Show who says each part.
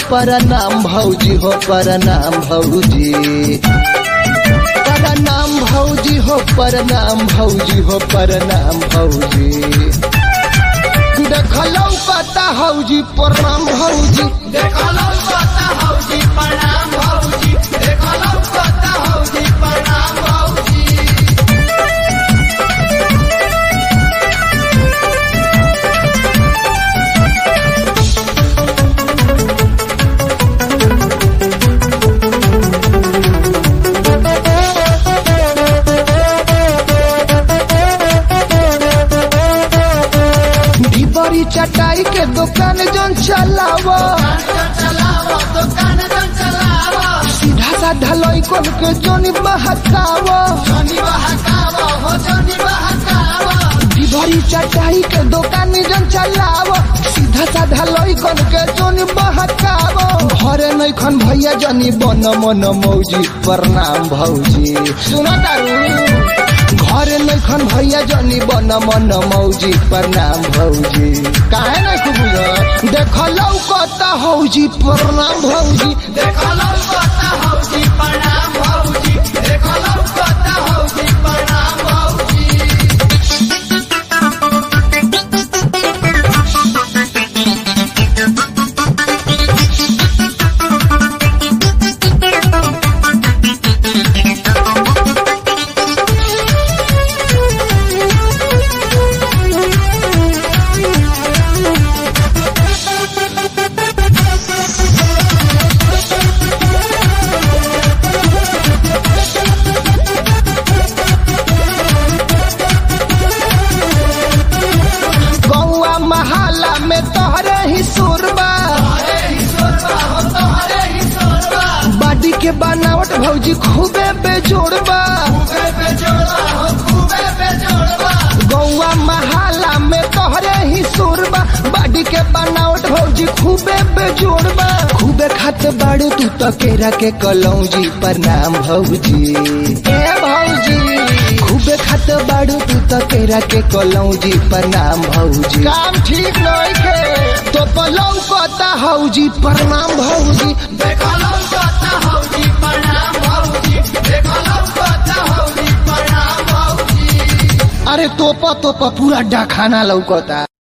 Speaker 1: प्रणाम भौजी हो प्रणाम भौजी प्रणाम भौजी हो प्रणाम भौजी हो प्रणाम भौजी देखलौ पता हौजी प्रणाम भौजी
Speaker 2: देखलो पता हौजी प्रणाम भौजी देखलो पता हौजी प्रणाम भौजी
Speaker 1: ढिबरी चटाई के दुकान जन चलावो
Speaker 2: चलावो दुकान जन चलावो
Speaker 1: सीधा साधा लइकन के जन बहकावो
Speaker 2: जनी बहकावो हो जनी बहकावो
Speaker 1: ढिबरी चटाई के दुकान जन चलावो सीधा साधा लइकन के जन बहकावो घरे नैखन भैया जनी बन मन मौजी प्रणाम भौजी सुना तारू घरे नैखन भैया जनी बन मन मौजी प्रणाम भौजी काहे नै खूब देखलौ कता हौजी प्रणाम भौजी
Speaker 2: देखलो पता हौजी प्रणाम भौजी देखलो पता हौजी प्रणाम भौजी
Speaker 1: गौआ महाला में तोहरे ही सुरबा
Speaker 2: अरे ही सोरबा हो तो अरे ही सोरबा
Speaker 1: बाडी के बनावट भौजी खूबे बेजोड़बा
Speaker 2: खूबे बेजोड़बा हो खूबे बेजोड़बा
Speaker 1: गौआ महाला में तोहरे ही सुरबा बाडी के बनावट भौजी खूबे बेजोड़बा खूबे खात बाड़ू तू तो केरा के कलौजी प्रणाम भौजी ए भौजी खूबे खात बाड़ू तू तो केरा के कलौजी प्रणाम भौजी काम ठीक नहीं के तो पलौ पता हौजी प्रणाम भौजी
Speaker 2: देखलो पता हौजी प्रणाम भौजी देखलो पता हौजी प्रणाम भौजी
Speaker 1: अरे तोपा तोपा पूरा डाखाना लौकता